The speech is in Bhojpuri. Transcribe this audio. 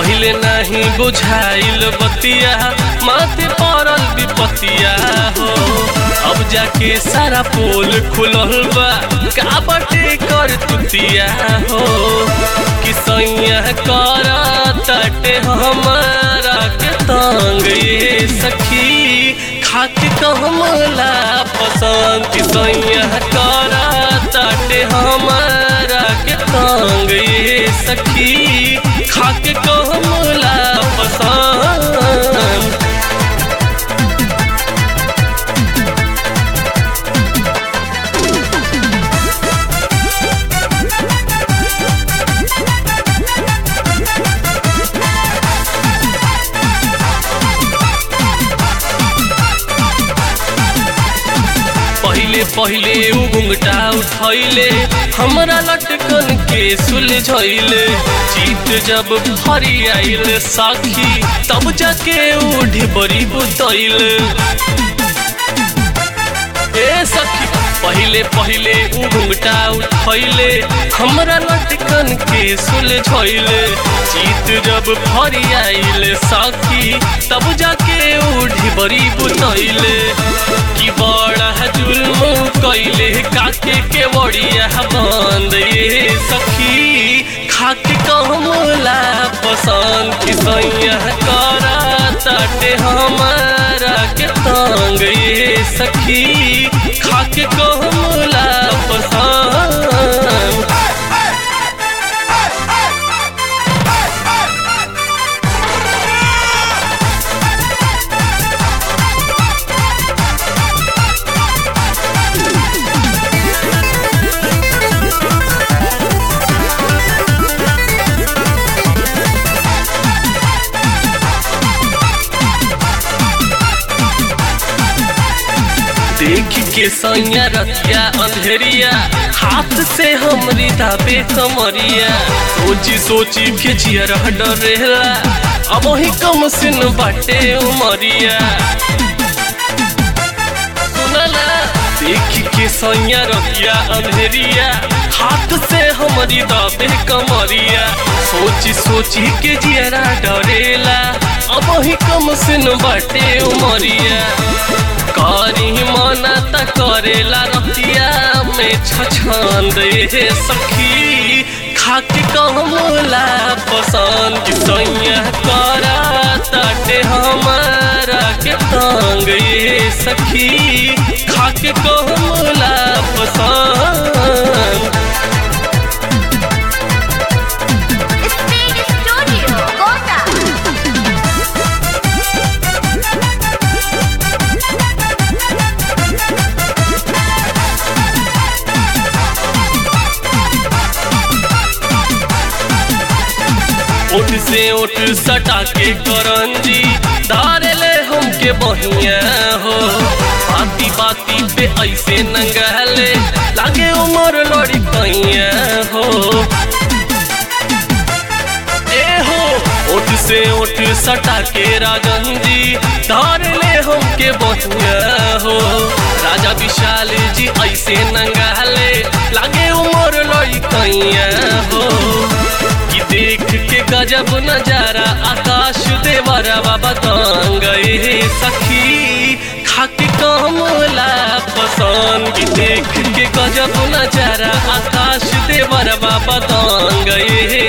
पहिले नहीं बुझाइल बतिया माथे पड़ल विपतिया हो अब जाके सारा पोल खुलल बा का बाटे कर तुतिया हो कि सैया कर तटे हमारा के तंग ये सखी खाके कहमला पसंद कि सैया कर तटे हमारा के तंग ये सखी खाके कहमला पसंद पहिले पहिले उ घुंघटा उठैले हमरा लटकन के सुलझैले जीत जब भरी आइल साखी तब जाके उ ढिबरी बुतैले ए सखी पहिले पहिले उ घुंघटा उठैले हमरा लटकन के सुलझैले जीत जब भरी आइल साखी तब जाके उ ढिबरी बुतैले कि बड़ा जुल्म कैले काके के बड़िया बंद ये सखी खाके कहमला पसंद कि सैया करा तटे हमारा के तंग ये सखी खाके कहमला पसंद देख के सैया रतिया अंधेरिया हाथ से हमरी दाबे कमरिया सोची सोची के जियर डरेला अब ही कम सिन बाटे उमरिया सुनला देख के सैया रतिया अंधेरिया हाथ से हमरी दाबे कमरिया सोची सोची के जियरा डरेला अब ही कम सिन बाटे उमरिया करी मना त करेला रतिया में छछंद ये सखी खाके कहमला पसंद कि सैया करा तटे हमारा के तंग ये सखी खाके कहमला पसंद Speed Studio, Kota. ओठ से ओठ सटा के करंजी धारे ले हमके बहिया हो बाती बाती पे ऐसे नंगले लागे उमर लड़ी कैया हो ए हो ओठ से ओठ सटा के राजन जी धार ले हमके बहिया हो राजा विशाल जी ऐसे नंगले लागे उमर लड़ी कैया हो कि देख के गजब नजारा आकाश देवरा बाबा तंग ये सखी खाके कमला पसंद कि देख के गजब नजारा आकाश देवरा बाबा तंग ये